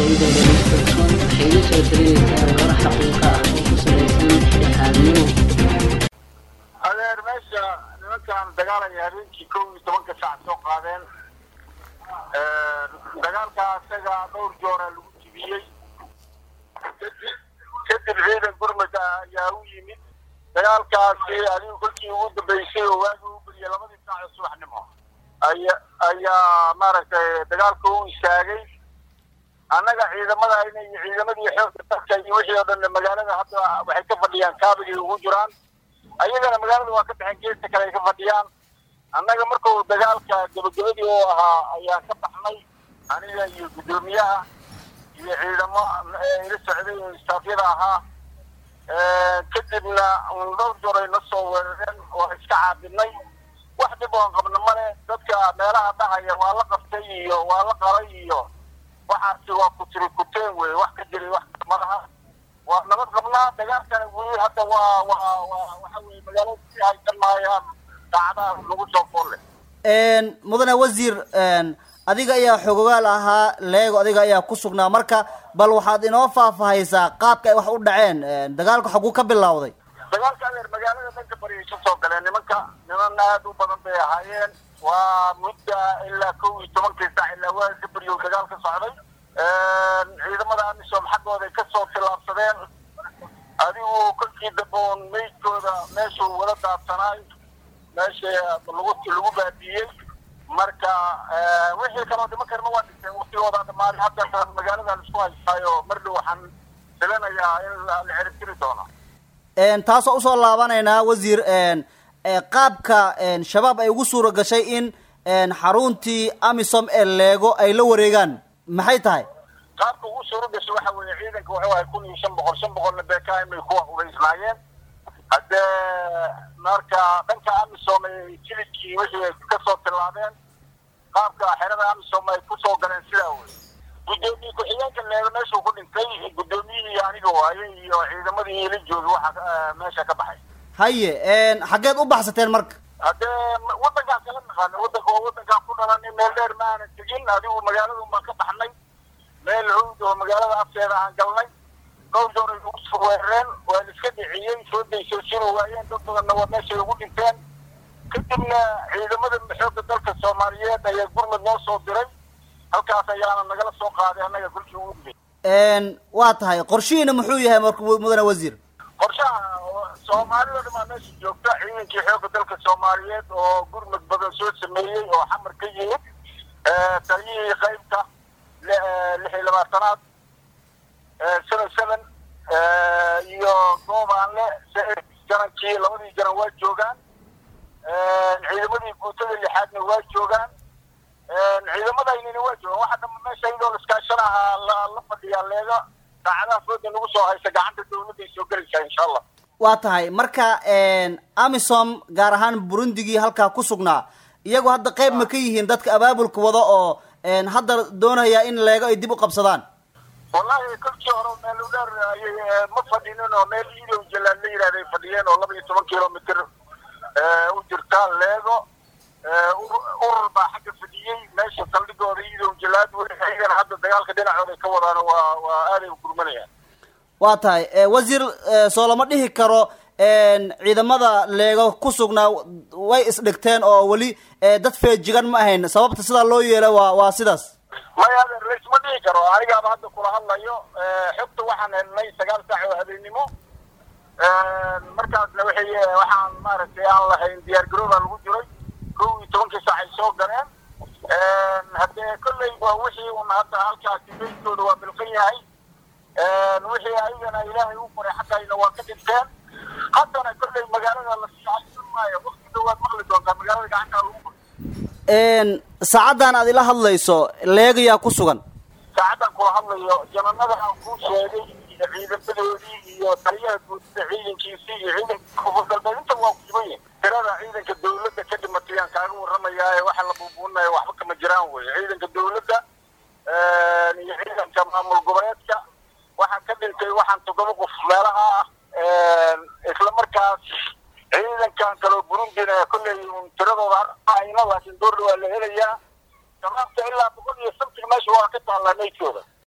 aqoontooda lagu kalsoon waxay iga soo talinaysaa warar xaqiiqa ah oo ku salaysan dhexdhexaadnimo adeer meesha nimankan dagaalaya habeenkii kow iyo tobanka saac soo qaadeen dagaalka isaga dhowr joora lagu jibiyey kadib ciidan gurmada ayaa u yimid dagaalkaasi adigu kolkii ugu dambeysay oo waagi u geliyay labadii saac oo subaxnimo aya ayaa maaragtay dagaalka u istaagay annaga ciidamadayna iyo ciidamadii xoogga dalka iyo wixii oo dhan magaalada hadda waxay ka fadhiyaan kaabigay ugu jiraan ayagana magaalada waa ka baxeen geesta kale ay ka fadhiyaan annaga markuu dagaalka gabagabadii oo ahaa ayaan ka baxnay aniga iyo guddoomiyaha iyo ciidamo ila socday oo istaafyada ahaa kadibna dhowr joor ay na soo weerareen waa iska caabinay wax dhib oon qabna male dadka meelaha dhahaya waa la qabtay iyo waa la qalay iyo waxaasi waa kutiri kuteen wey wax ka jiray wax malaha waa nabad qabnaa dagaalkana weli hadda waa waa waa waxa weye magaalada si haysan maayaan daacadaha lagu soo folle mudane wasiir adiga ayaa xogogaal ahaa leego adiga ayaa ku sugnaa marka bal waxaad inoo faahfaahaysaa qaabka ay wax u dhaceen dagaalku xaguu ka bilowday dagaalka adeer magaalada dhanka bari ay ka soo galeen nimanka niman aad u badan bay ahaayeen waa mudda ilaa kow iyo tobankii saac ilaa waa ka beriyo dagaal ka socday ciidamada amisom xaggooday ka soo tilaabsadeen adigu kolkii dambe un meydkooda meeshuu wada daadsanaay meesha lagu lagu baabiyey marka wixii kaloo dhiman karna waa dhinteen waktigoodaa dhamaaday hadda magaalada laisku haystaayo mar dhow waxaan filanayaa in la ciribtiri doono taasoo usoo laabanaynaa wasiir qaabka shabaab ay ugu suura gashay in xaruntii amisom ee leego ay la wareegaan maxay tahay qaabka ugu suura gashay waxa weeye ciidanka wuxuu ahay kun iyo shan boqol shan boqolna bkm ay kuwa ubaysnaayeen haddee marka dhanka amisom ay jilidkii wixii ay kasoo tilaabeen qaabka xerada amisom ay kusoo galeen sidaa wey guddoomiye ku-xigeenka leego meeshuu ku dhintay guddoomiyihii aniga waaye iyo ciidamadii ila jooga waxa meesha ka baxay haye xaggeed u baxsateen marka haddee wadankaan kala naqaana wadanka waa wadankaan ku dhalanay meel dheer ma aanan tegin adigu magaalada baan ka baxnay meel hawd oo magaalada afteeda aan galnay dhowr joor ay ugu soo weerareen waa la iska dhiciyey soo daysoo sino waayeen dad badanna waa meeshay ugu dhinteen kadibna ciidamada xoogga dalka soomaaliyeed ayaa gurmud noo soo diray halkaas ayaana nagala soo qaaday annaga kolkii ugu dibay waa tahay qorshihiina muxuu yahay marka mudane wasiir qorshaha soomaalida dhamaa meesha joogta ciidankii xoogga dalka soomaaliyeed oo gurmud badan soo sameeyey oo xamar ka yimid taliyihii qaybta lix iyo labaatanaad seven seven iyo goobaanle janankii labadii janan waa joogaan ciidamadii guutada lixaadna waa joogaan ciidamadaynina waa joogaan waxa dhama meesha iyadoo laiskaashanahaa la fadhiyaa leega daacadaha fooda nagu soo haysa gacanta dawladday soo gelaysaa insha allah waa tahay marka amisom gaar ahaan burundigii halkaa ku sugnaa iyagu hadda qayb ma ka yihiin dadka abaabulka wada oo hadda doonaya in leego ay dib u qabsadaan wallahi kolkii hore meel u dheer ayay ma fadhinin oo meel iidow jalaad la yidhahday fadhiyeen oo laba iyo toban kilomitr u jirta leego urur baa xagga fadhiyey meesha saldhigooda iidow jalaad ayagana hadda dagaalka dhinacooda ka wadaan waa waa aaday u gurmanayaan waa tahay wasiir soo lama dhihi karo ciidamada leego ku sugnaa way isdhigteen oo weli dad feejigan ma ahayn sababta sidaa loo yeela waa waa sidaas maya adeer laysma dhihi karo anigaaba hadda kula hadlayo xogta waxaan helnay sagaal saac oo habeennimo markaasna waxay waxaan maaragtay aan lahayn diyaar garoobaa lagu jiray kow iyo tobankii saac ay soo galeen haddee kolley waa wixii un hadda halkaasi beydkooda waa bilqan yahay wixii ayagana ilaahay u qoray xaggayna waa ka dhinteen haddana kolley magaalada lasii haysan maayo wakti dhawaad maqli doontaa magaalada gacantaa lagu qoray saacaddan aad ila hadlayso leegayaa ku sugan saacaddan kula hadlayo jananada aan kuu sheegay iyo ciidamadoodii iyo taliyaha guudida ciidankiisii iyo ciidanka koonfur galbeed inta waa ku sugan yihin tirada ciidanka dawladda ka dhimatay aan kaaga warramayaa waxa la buubuunayo waxba kama jiraan wey ciidanka dawladda iyo ciidanka maamul goboleedka waxaan ka dhintay waxaan toddoba qof meelaha ah isla markaas ciidankan kaloo burundina kolley tiradooda ayna laakiin door waa la helayaa shabaabta ilaa boqol iyo sabtig meesha waa ka taallaa meydkooda